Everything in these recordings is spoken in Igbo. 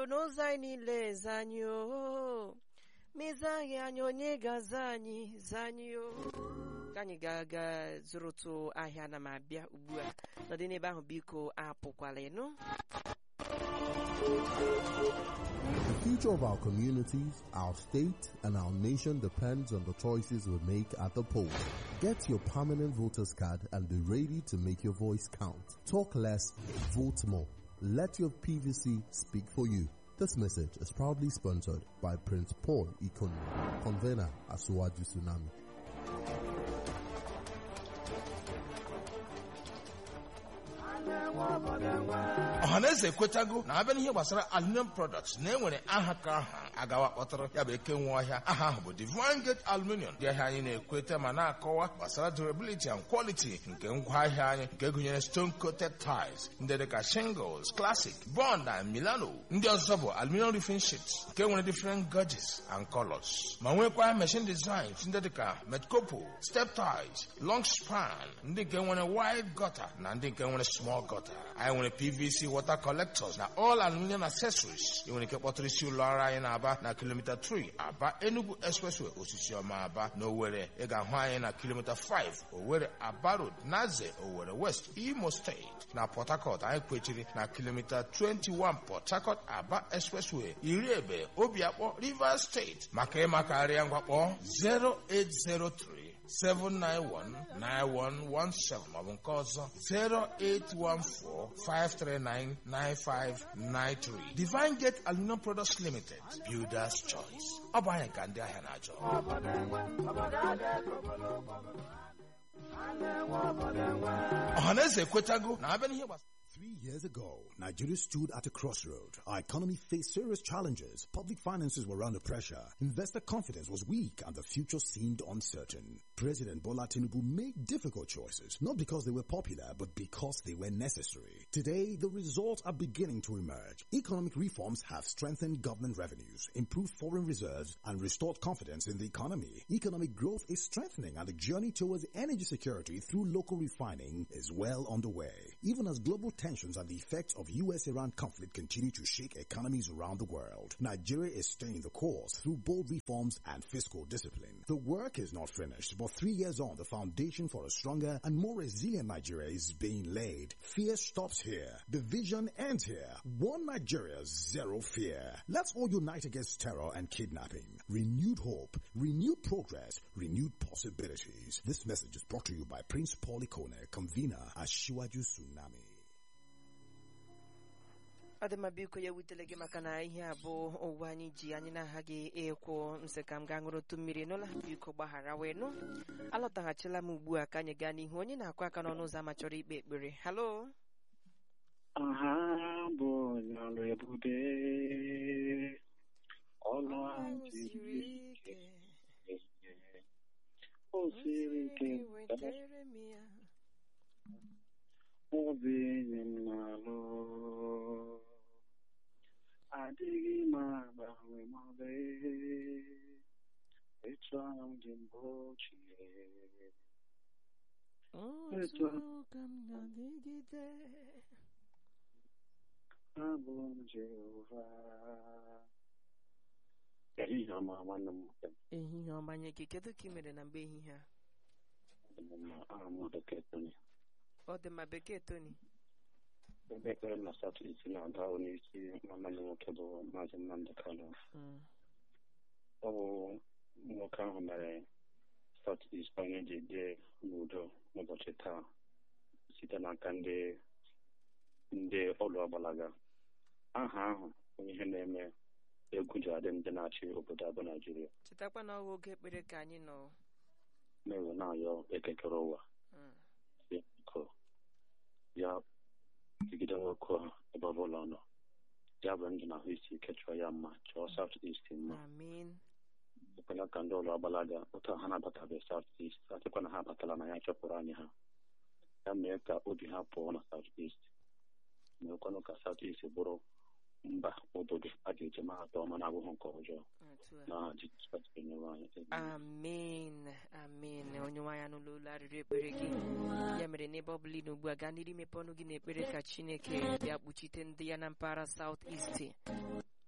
n'ụzọ anyị niile eze anyị o ma ịza anyị anya onye ga-aza anyị za anyị o ka anyị ga-aga zụrụtụ ahịa na m abịa ugbu a nọdị n'ebe ahụ biko apụkwala ịnụ The future of our communities, our state, and our nation depends on the choices we make at the polls. Get your permanent voter's card and be ready to make your voice count. Talk less, vote more. Let your PVC speak for you. This message is proudly sponsored by Prince Paul Ikonu, convener at Suwaju Tsunami. ọhaneze ekwetago na abịa n'ihe gbasara aluminium products na enwere aha ka aha agawa kpọtara ya bụ eke nwe ọhịa aha ahụ bụ Divine Gate Aluminium ndị ahịa anyị na-ekweta ma na-akọwa gbasara durability and quality nke ngwaahịa anyị nke gụnyere stone coated tiles ndị dịka shingles classic bond and milano ndị ọzọ bụ aluminium roofing sheets nke nwere different gauges and colors ma nwekwa machine designs ndị dịka metcopo step ties long span ndị nke nwere wide gutter na ndị nke nwere small gutter anyị nwere pvc water collectors na all aluminium accessories ị nwere ike kpọtụrụ isi ụlọ ọrụ anyị na-aba na kilomita 3 aba enugu expressway osisi ọma aba na owere ị ga-ahụ anyị na kilomita 5 owere aba road naze owere west imo steeti na port harcourt anyị kwechiri na kilomita 21 port harcourt aba expressway iri ebe obiakpọ rivers steeti maka ịmakarịa ngwakpọ 0803 7919117 maọbụ nke ọzọ 08145399593 Divine Gate Aluminum Products Limited Builders Choice ọ bụ anyị ka ndị ahịa na-achọ ọhaneze ekwetago na abịa n'ihe gbasara Three years ago, Nigeria stood at a crossroad. Our economy faced serious challenges. Public finances were under pressure. Investor confidence was weak and the future seemed uncertain. President Bola Tinubu made difficult choices, not because they were popular, but because they were necessary. Today, the results are beginning to emerge. Economic reforms have strengthened government revenues, improved foreign reserves, and restored confidence in the economy. Economic growth is strengthening and the journey towards energy security through local refining is well underway. Even as global tensions and the effects of U.S.-Iran conflict continue to shake economies around the world, Nigeria is staying the course through bold reforms and fiscal discipline. The work is not finished, but three years on, the foundation for a stronger and more resilient Nigeria is being laid. Fear stops here. Division ends here. One Nigeria, zero fear. Let's all unite against terror and kidnapping. Renewed hope, renewed progress, renewed possibilities. This message is brought to you by Prince Paul Ikone, convener at Shiwaju Tsunami. ọ dị mma biko ya wutele gị maka na ihe a bụ ụwa anyị ji anyị na-aghaghị ịkwụ nsị ka m gaa ṅụrụtụ mmiri n'ụlọ biko gbaghara wee nụ alọtaghachila m ugbu a ka anyị gaa n'ihu onye na-akụ aka n'ọnụ ụzọ ama chọrọ ikpe ekpere halo aha bụ ọrụ ebube ọnụ ahụ siri ike o siri ike wetere m ya obi enyi m na-alụ adịghị m agbanwe maọbụ etu ahụ dị mgbe ochie otu ka m na-adịgide abụ m Jehova ehihie ọma nwanne m nwoke ehihie ọma nye gị kedu ka ị mere na mgbe ehihie a dị m mma aha m Dọkịta Tony ọ dị mma bekee toni ebe ekpere m na satọ isi na-ada onyeisi nwanne m nwoke bụ maazị Nnamdị Kanụ Mm. ọ bụ nwoke ahụ mere South East onye ji bie n'udo n'ụbọchị taa site n'aka ndị ndị ọlụ ọgbalaga aha ahụ onye ihe na-eme egwu ji adị ndị na-achị obodo abụ Naijiria chetakwa na ọgụ oge ekpere ka anyị nọ na-ewe na-ayọ ekekere ụwa Mm. si biko ya jigide nwoke a ebe ọbụla ọ nọ ya bụ ndụ na ahụ isi ike chọọ ya mma chọọ South East mma amin ekwela ka ndị ụlọ agbalaga otu ha na-abatabeghị South East achịkwa na ha abatala na ya chọpụrụ anyị ha ya mee ka obi ha pụọ na South East meekwanụ ka South East bụrụ mba obodo a ga-eji mahata ọma na abụghị nke ọjọọ otu a na Jizọs Kraịst onyenwe anyị amen amen onye nwaanyị anụla olu arịrị ekpere gị ya mere n'ebe ọ bụla ị nọ ugbu a gaa n'iru imepe ọnụ gị na ekpere ka chineke bịa kpuchite ndị ya na mpaghara South East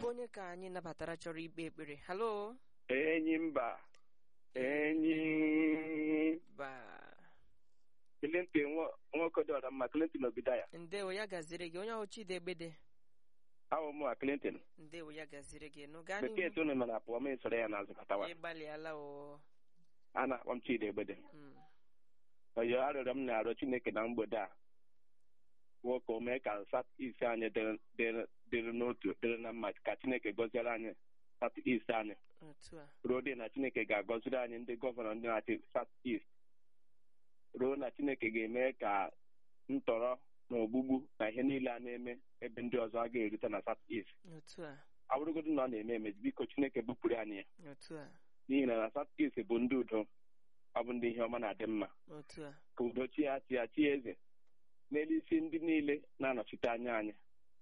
onye ka anyị nabatara chọrọ ikpe ekpere halo enyi mba enyi ba Clinton nwo- nwoke dị ọra mma Clinton Obidaya ndewo ya gaziri gị onye ahụ Chidebede awụ mụ a Clinton ndewo ya gaziri gị nụ gaa bekee n'ihu tunu mana pụọ ma esoro ya n'azụ katawa ịgbalịala o a na-akpọ m Chidi Egbede Mm, oyo arịọrọ m na-arịọ Chineke na mgbede a nwoke o mee ka sat isi anyị dịrị- dịrị dịrị n'otu dịrị na mma ka Chineke gọziere anyị sat ist anyị otu a ruo dị na Chineke ga-agọziri anyị ndị gọvanọ ndị na-achị sat ist ruo na Chineke ga-eme ka ntọrọ na ogbugbu na ihe niile a na-eme ebe ndị ọzọ a ga-erute na sat ist otu a abụrụgodu na ọ na-eme eme biko Chineke bupụrụ anyị ya otu a n'ihi na na sat ist bụ ndị udo ọ bụ ndị ihe ọma na-adị mma otu a ka udo chi ya chi ya chi eze n'elu isi ndị niile na-anọchite anya anyị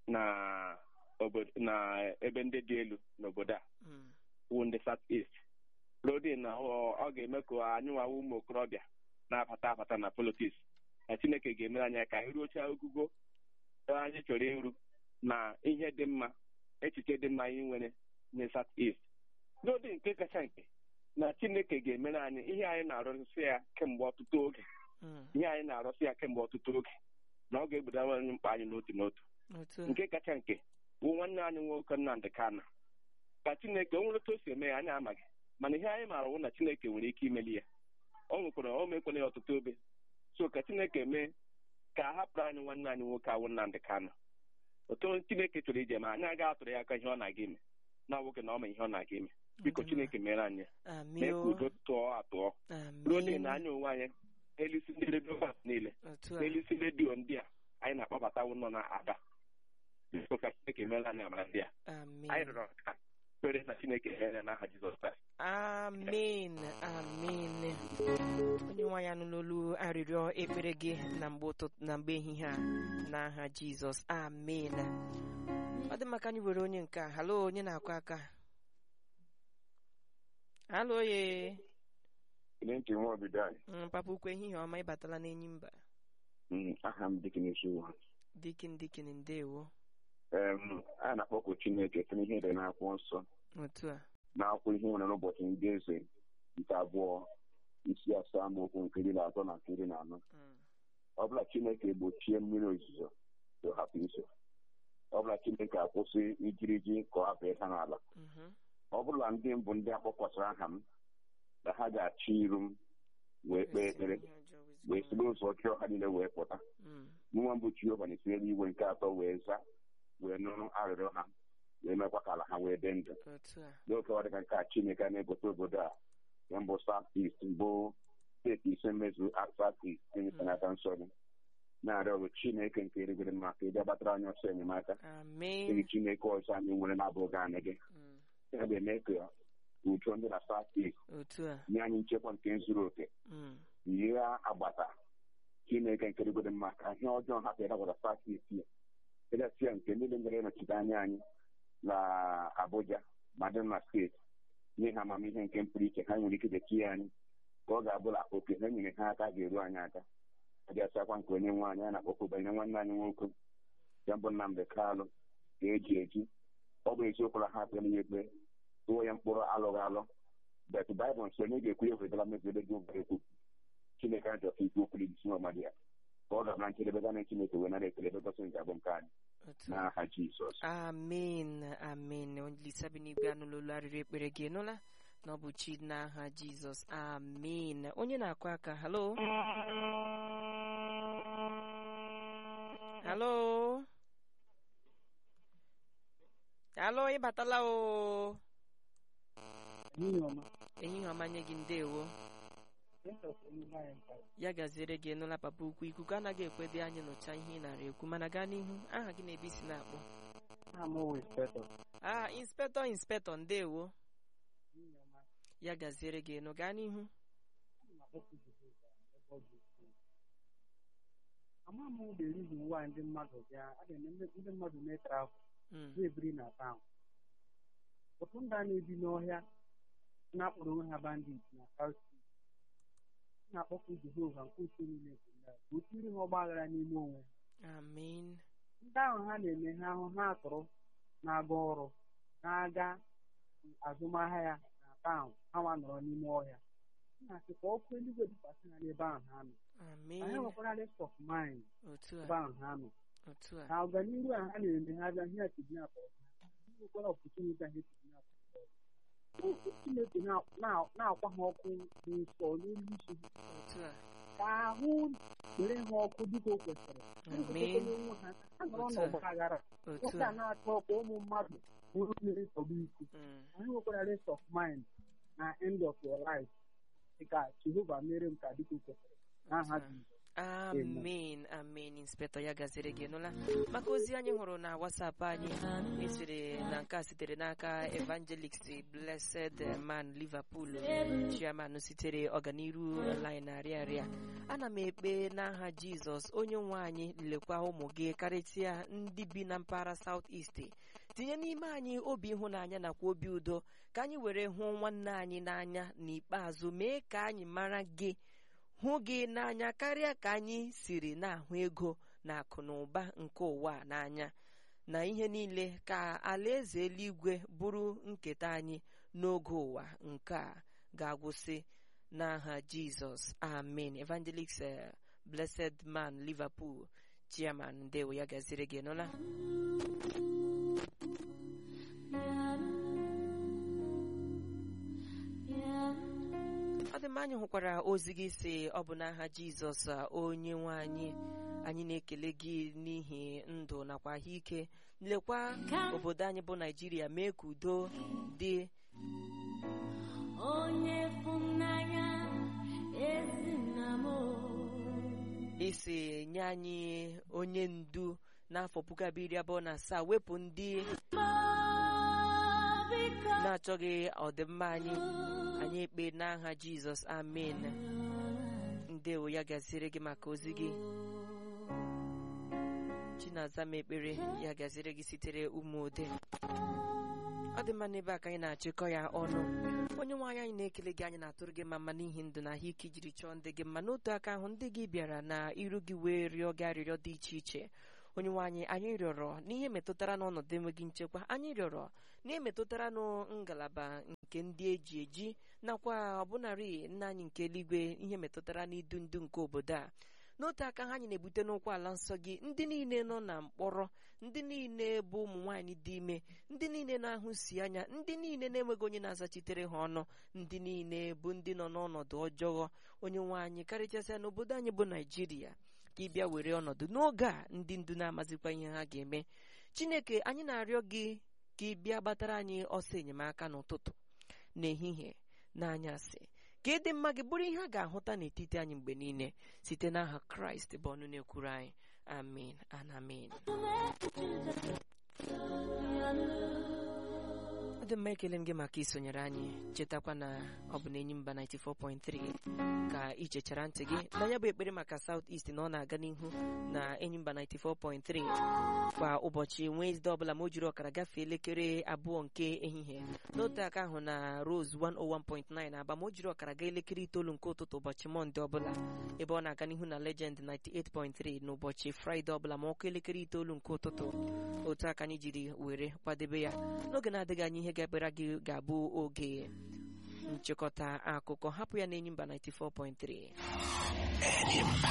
na obodo na ebe ndị dị elu n'obodo a Mm, wụ ndị south east rodi na ọ ọ ga-eme ka anyị nwawa ụmụ okorobịa na-abata abata na politiks na chineke ga-emere anyị ka anyị ruochaa ogugo ebe anyị chọrọ iru na ihe dị mma echiche dị mma anyị nwere na south east n'ụdị nke kacha nke na chineke ga-emere anyị ihe anyị na-arụsị ya kemgbe ọtụtụ oge mm, ihe anyị na-arụsị ya kemgbe ọtụtụ oge na ọ ga-egbudawa anyị mkpa anyị n'otu n'otu otu a nke kacha nke bụ nwanne anyị nwoke Nnamdị Kana ka Chineke o nwere otu o si eme ya anyị amaghị mana ihe anyị maara wụ na Chineke nwere ike imeli ya o nwekwara o mekwere ya ọtụtụ obe so ka Chineke mee ka a hapụrụ anyị nwanne anyị nwoke awụ Nnamdị Kana otu Chineke chọrọ ije ma anyị agaghị atụrụ ya aka ihe ọ na-aga ime na nwoke na ọ ma ihe ọ na-aga ime biko Ndị Chineke mere anyị ya. mee ka amio udo tụọ atụọ ruo dị na amin anyị onwe anyị elisi ndị redio niile otu a n'elisi redio ndị a anyị na-akpọbatawo nọ na ada biko ka chineke meela anyị amara ndị a anyị amin rịọrọ ka kpere na chineke mere n'aha jizọs kraịst amin amin onye nwaanyị anụ n'olu arịrịọ ekpere gị na mgbe ụtụtụ na mgbe ehihie a n'aha jizọs amin ọ dị maka anyị were onye nke a halo onye na-akụ aka halo ye Clinton Nwobidai, Mm, papa ukwu ehihie ọma ịbatala n'enyi mba aha m Dikines Ụwa. dikin dikin ndewo Em, a na-akpọku Chineke site n'ihe dị n'akwụkwọ nsọ otu a n'akwụkwọ ihe nwere n'ụbọchị ndị eze nke abụọ isi asaa amaokwu nke iri na atọ na nke iri na anọ Mm, ọ bụla Chineke gbochie mmiri ozuzo ka ọ hapụ izo ọ bụla Chineke akwụsị ijiriji ka ọ hapụ ịda n'ala mhm, ọ bụla ndị mbụ ndị akpọkwasịrị aha m na ha ga-achị iru m wee kpee ekpere Ihe ọjọọ wee wezụga si n'ụzọ ọjọọ ha niile wee pụta Mm, mụnwa mbụ Jehova na-esi n'eluigwe nke atọ wee zaa wee nụrụ arịrịọ ha wee mekwa ka ala ha wee dị ndụ otu a n'oge ọ dịka nke a Chineke a na-egote obodo a ya mbụ South East mbụ steeti ise mmezu South East Chineke n'aka nsọ gị na-arịọ ọrụ Chineke nke eluigwe mma ka ị bịa gbatara anyị ọsọ enyemaka amin enyi Chineke ọzọ anyị nwere na-abụghị anyị gị Mm, ya ga-eme ka udo ndị na South East otu a nye anyị nchekwa nke zuru oke Mm, yie agbata Chineke nke eluigwe mma ka ihe ọjọọ hapụ ịdabata South East ya edasịa nke niile mere ịnọchite anya anyị na Abuja ma dị na steeti nye ha amamihe nke mpụrụ iche ha nwere ike dechi anyị ka ọ ga-abụla oke ha nyere ha aka ga-eru anyị aka adịasịakwa nke onye nwe anyị a na-akpọkụ banyere nwanne anyị nwoke ya bụ Nnamdị Kalụ ga-eji eji ọ bụ eziokwu na ha kpere ya ekpe tụọ ya mkpụrụ alụghị alụ bet baịbụl nsọ onye ga-ekwu ya wetara mezere gị ụgwọ ekwu Chineke ajọ ka ikwu okwu isi ọmadị ya ka ọ ga-abara njedebe gana Chineke wee nara ekele bebasị nke abụ nke anyị otu a n'aha Jizọs amin amin olisa bi n'igwe anụla olu arịrị ekpere gị nụla na ọ bụ chi n'aha jizọs amin onye na-akụ aka halo halo halo ịbatala o ehihie ọma nye gị ndewo ya gaziere gị nụla papa ukwu ikuku anaghị ekwedị anyị nụcha ihe ị nara ekwu mana gaa n'ihu aha gị na-ebe isi na-akpọ ah inspector inspector ndewo ya gaziere gị nụ gaa n'ihu ama m the reason why ndị mmadụ bịa a na-eme ndị mmadụ mee travel Mm, na-ebiri na taụn ọtụtụ ndị a na-ebi n'ọhịa na-akpọrọ onwe ha bandit na South Sea. M na-akpọkụ Jehova nke uche niile nke ndị a ka o tiri ha ọgba aghara n'ime onwe ha amin ndị ahụ ha na-eme ha ahụ ha atụrụ na-aga ọrụ na-aga azụmahịa ya na taụn ha nwa nọrọ n'ime ọhịa na-asị ka ọkụ eluigwe dịkwasị ha n'ebe ahụ ha nọ amen anyị nwekwara rest of mind otu ebe a ahụ ha nọ otu a na ọganihu a ha na-eme ha bịa ihe kidnap ọzọ nwekwara ọpụtụniti ihe kidnap ọzọ okwu chineke na- na- na-akwa ha ọkụ n'ụsọ n'olu isi ha otu a ka ahụ were ha ọkụ dịka o kwesịrị Amen. onwe ha ha nọrọ Otu a. n'ọgba aghara otu nwoke a a na-achọ ka ụmụ mmadụ bụrụ mmiri nsogbu isi Mm. anyị nwekwara rest of mind na end of your life dịka jehova mere m ka dịka o kwesịrị n'aha Otu a. Jizọs amen amen inspektọ ya gaziri gị nụla maka ozi anyị hụrụ na wasapụ anyị esiri na nke a sitere n'aka evangelist blessed man liverpool chairman sitere ọganiru line na-arịa arịa ana m ekpe n'aha jizọs onye nwe anyị lekwa ụmụ gị karịsịa ndị bi na mpaghara south east tinye n'ime anyị obi ịhụnanya nakwa obi udo ka anyị were hụ nwanne anyị n'anya n'ikpeazụ mee ka anyị mara gị hụ gị n'anya karịa ka anyị siri na-ahụ ego na akụ na ụba nke ụwa a n'anya na ihe niile ka alaeze eluigwe bụrụ nketa anyị n'oge ụwa nke a ga-agwụsị n'aha jizọs amen evangelist eh, blessed man liverpool chairman ndewo ya gaziri gị nụla ọ dị mma anyị hụkwara ozi gị si ọ bụ n'aha jizọs a, onye nwe anyị anyị na-ekele gị n'ihi ndụ nakwa ahụike lekwa obodo anyị bụ naijiria mee ka udo dị onye fụnanya ezi nna m o. isi nye anyị onye ndu n'afọ puku abụọ iri abụọ na asaa wepụ ndị biko na-achọghị ọdịmma anyị anyị ekpe n'aha jizọs amen ndewo ya gaziri gị maka ozi gị chinaza m ekpere ya gaziri gị sitere ụmụode ọ dị mma n'ebe a ka anyị na-achịkọ ya ọnụ onye nwe anyị anyị na-ekele gị anyị na-atụrụ gị mma mma n'ihi ndụ na ahụike ijiri chọọ ndị gị mma n'otu aka ahụ ndị gị bịara na iru gị wee rịọ gị arịrịọ dị iche iche onye nwe anyị anyị rịọrọ n'ihe metụtara n'ọnọdụ enweghị nchekwa anyị rịọrọ n'ihe metụtara nụ ngalaba nke ndị eji eji nakwa ọbụnarị nna anyị nke eluigwe ihe metụtara n'idu ndu nke obodo a n'otu aka ha anyị na-ebute n'ụkwụ ala nsọ gị ndị niile nọ na mkpọrọ ndị niile bụ ụmụ nwaanyị dị ime ndị niile na-ahụsi anya ndị niile na-enweghị onye na-azachitere ha ọnụ ndị niile bụ ndị nọ n'ọnọdụ ọjọọ onye nwe anyị karịchasịa n'obodo anyị bụ naijiria ka ị bịa were ọnọdụ n'oge a ndị ndu na-amazikwa ihe ha ga-eme chineke anyị na-arịọ gị ka ị bịa gbatara anyị ọsọ enyemaka n'ụtụtụ n'ehihie n'anyasị ka ịdị mma gị bụrụ ihe a ga-ahụta n'etiti anyị mgbe niile site n'aha kraịst bụ ọnụ na-ekwuru anyị amen and amen ọ dị mma ekele m gị maka isonyere anyị chetakwa na ọ bụ na enyi mba 94.3 ka ị chechara ntị gị na ya bụ ekpere maka South East na ọ na-aga n'ihu na enyi mba 94.3 kwa ụbọchị Wenesde ọbụla ma o jiri ọkara gafee elekere abụọ nke ehihie n'otu aka ahụ na Rose 101.9 aba ma o jiri ọkara gaa elekere itoolu nke ụtụtụ ụbọchị Mọnde ọbụla ebe ọ na-aga n'ihu na Legend 98.3 n'ụbọchị Fraịde ọbụla ma ọkụ elekere itoolu nke ụtụtụ otu aka anyị jiri were kwadebe ya n'oge na-adịghị anya ihe ga-ekpere gị ga-abụ oge nchịkọta akụkọ hapụ ya na enyi mba 94.3